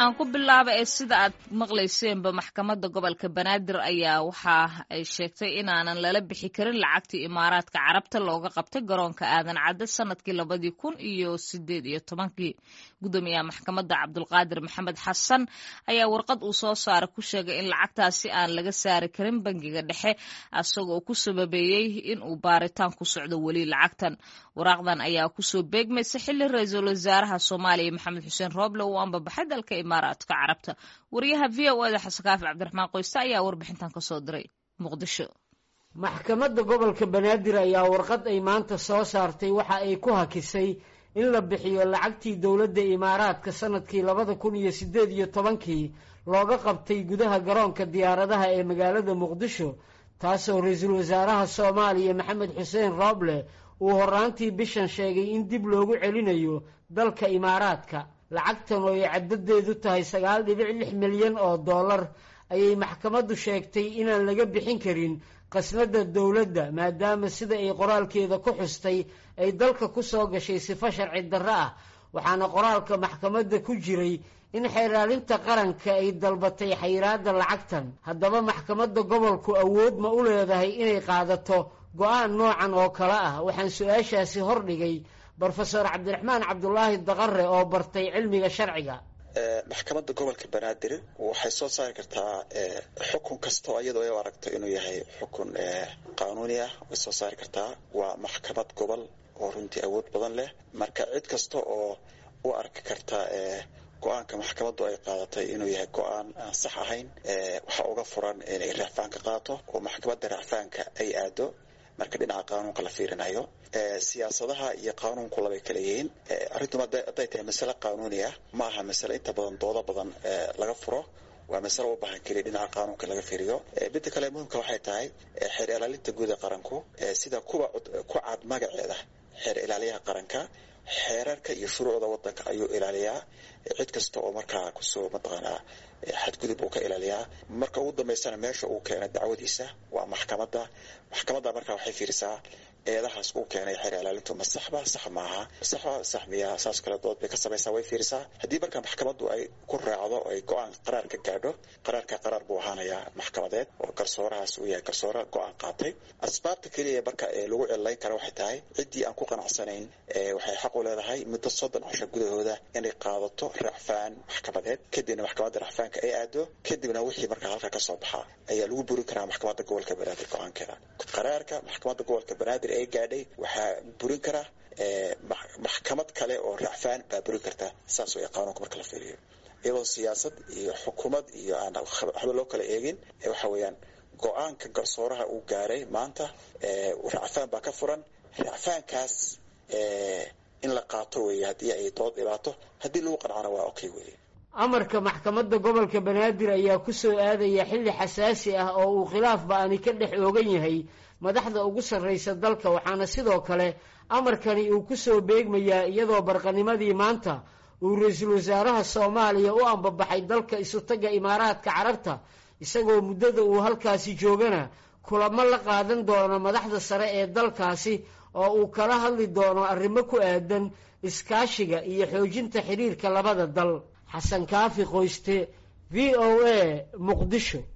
aan ku bilaaba ee sida aad maqlayseenba maxkamadda gobolka banaadir ayaa waxa ay sheegtay inaanan lala bixi karin lacagtii imaaraadka carabta looga qabtay garoonka aadan cadde sanadkii labadii kun iyo sideed iyo tobankii guddoomiyaha maxkamadda cabdulqaadir maxamed xasan ayaa warqad uu soo saaray ku sheegay in lacagtaasi aan laga saari karin bangiga dhexe isagoo ku sababeeyey in uu baaritaan ku socdo weli lacagtan waraaqdan ayaa kusoo beegmaysa xili ra-iisul wasaaraha soomaaliya maxamed xuseen rooble uu ambabaxay dalka imaaraadka carabta wariyaha v o eda xasankaafi cabdiraxmaan qoyste ayaa warbixintan kasoo diray muqdisho maxkamadda gobolka banaadir ayaa warqad ay maanta soo saartay waxa ay ku hakisay in la bixiyo lacagtii dowladda imaaraadka sanadkii labada kun iyo siddeed iyo tobankii looga qabtay gudaha garoonka diyaaradaha ee magaalada muqdisho taasoo ra-iisul wasaaraha soomaaliya maxamed xuseen rooble uu horaantii bishan sheegay in dib loogu celinayo dalka imaaraadka lacagtan oo ay caddadeedu tahay sagaal dhibic lix milyan oo dollar ayay maxkamaddu sheegtay inaan laga bixin karin qasnada dowladda maadaama sida ay qoraalkeeda ku xustay ay dalka ku soo gashay sifo sharci darro ah waxaana qoraalka maxkamadda ku jiray in xeeraalinta qaranka ay dalbatay xayiraadda lacagtan haddaba maxkamadda gobolku awood ma u leedahay inay qaadato go-aan noocan oo kale ah waxaan su-aashaasi hordhigay brofesor cabdiraxmaan cabdulaahi daqare oo bartay cilmiga sharciga maxkamadda gobolka banaadir waxay soo saari kartaa xukun kastoo iyadoo ay u aragto inuu yahay xukun qaanuuni ah way soo saari kartaa waa maxkamad gobol oo runtii awood badan leh marka cid kasta oo u arki karta go-aanka maxkamaddu ay qaadatay inuu yahay go-aan aan sax ahayn waxaa uga furan inay racfaanka qaato oo maxkamadda racfaanka ay aado marka dhinaca qaanuunka la fiirinayo siyaasadaha iyo qaanuunku labay kala yihiin arrintu hadday tahay masale qaanuuni ah ma aha masale inta badan doodo badan laga furo waa masale u baahan keliya dhinaca qaanuunka laga fiiriyo midda kale muhimka waxay tahay xeer ilaalinta guud ee qaranku sida kuwa ku cad magaceeda xeer ilaaliyaha qaranka xeerarka iyo shuruucda wadanka ayuu ilaaliyaa cid kasta oo markaa kusoo mataqaanaa xadgudub uu ka ilaaliyaa marka ugu dambaysana meesha uu keenay dacwadiisa waa maxkamadda maxkamadda markaa waxay fiirisaa eedahaas uu keenay xeer ilaalintu ma saxba sax maaha saxba sax miya saas kale dood bay ka samaysaa way fiirisaa haddii marka maxkamaddu ay ku raacdo ay go-aan qaraar ka gaadho qaraarka qaraar buu ahaanayaa maxkamadeed oo garsoorahaas uu yahay garsoore go-aan qaatay asbaabta keliya marka lagu cillayn kara waxay tahay ciddii aan ku qanacsanayn waxay xaq u leedahay muddo soddon casho gudahooda inay qaadato racfaan maxkamadeed kadibna maxkamadda racfaanka ay aado kadibna wixii markaa halka ka soo baxa ayaa lagu burin karaa maxkamadda gobolka banaadir go-aankeeda qaraarka maxkamadda gobolka banaadir ee gaadhay waxaa burin kara maxkamad kale oo racfaan baa burin karta saas way qaanuunka marka la fiiriyo iyadoo siyaasad iyo xukuumad iyo aan waxba loo kala eegin waxa weeyaan go-aanka garsooraha uu gaaray maanta racfaan baa ka furan racfaankaas in la qaato weeye haddii ay dood dhibaato haddii lagu qancana waa okay weye amarka maxkamadda gobolka banaadir ayaa ku soo aadaya xilli xasaasi ah oo uu khilaaf ba-ani ka dhex oogan yahay madaxda ugu sarraysa dalka waxaana sidoo kale amarkani uu ku soo beegmayaa iyadoo barqanimadii maanta uu ra-iisul wasaaraha soomaaliya u ambabaxay dalka isutagga imaaraadka carabta isagoo muddada uu halkaasi joogana kulamo la qaadan doono madaxda sare ee dalkaasi oo uu kala hadli doono arrimo ku aadan iskaashiga iyo xoojinta xiriirka labada dal xasan kaafi qoyste v o a muqdisho